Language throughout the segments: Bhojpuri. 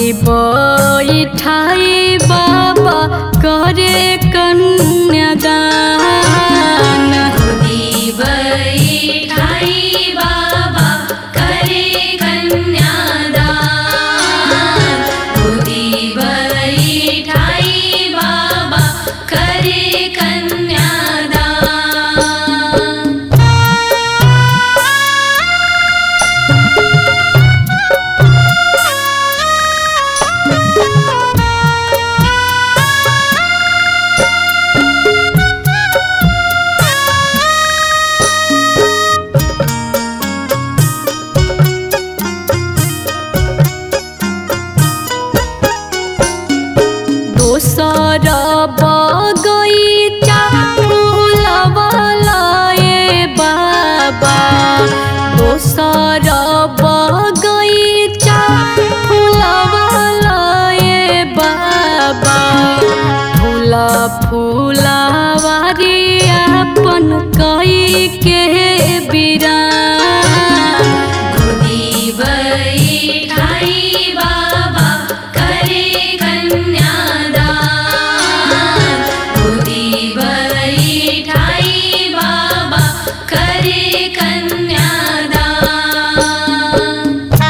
बैठाई बाबा करे कन्यादान खुदी बैठाई बाबा करे कन्यादान खुदी बैठाई बाबा करे कन्यादान दोसर बगैचा फुलवला ए बाबा दोसर बगैचा फुलवला ए बाबा फूल फूलवारी अपन कई के बिरान खुदी बैठाई बाबा करे कन्यादान खुदी बैठाई बाबा करे कन्यादान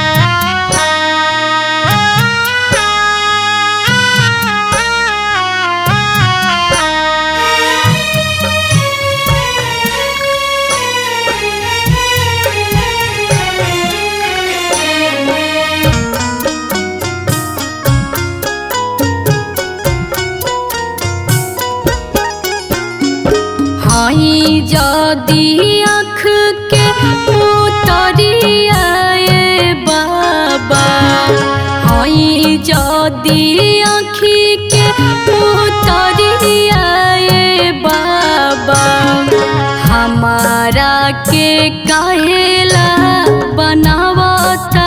हाई जदी आँख के उतरिया ए बाबा हाई जदी आँखी के उतरिया ए बाबा हमारा के काहेला बनावता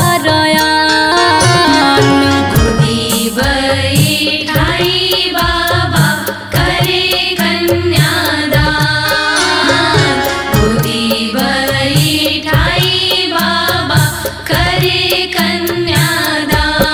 रयान खुदी बैठाई बाबा करे कन्यादान खुदी बैठाई बाबा करे कन्यादान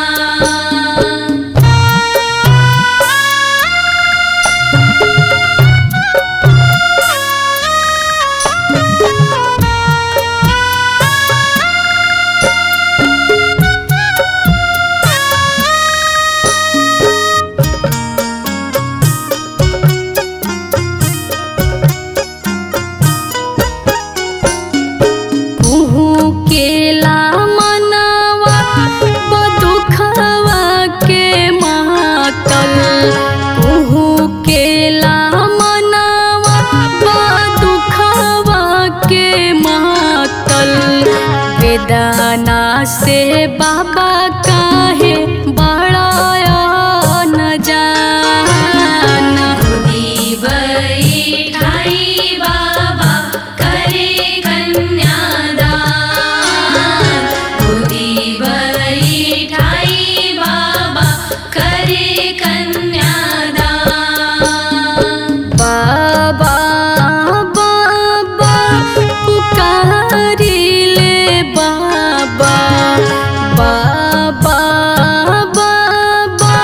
कुहू केला मनवा बदुखवा के मातल कुहू केला मनवा बदुखवा के मातल वेदना से बाबा काहे बड़ा न जान खुदी बैठाई बाबा करे कन्यादान खुदी बैठाई बाबा करे कन्यादान बाबा बाबा पुकारिले बाबा बाबा बाबा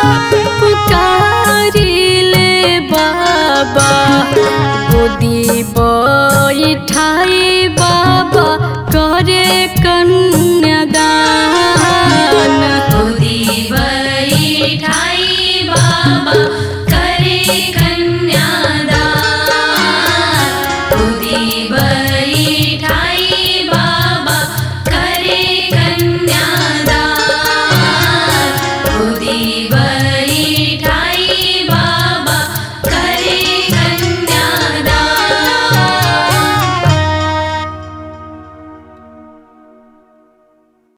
पुकारिले बाबा गोदी बैठाई बाबा करे कन्यादान खुदी बैठाई बाबा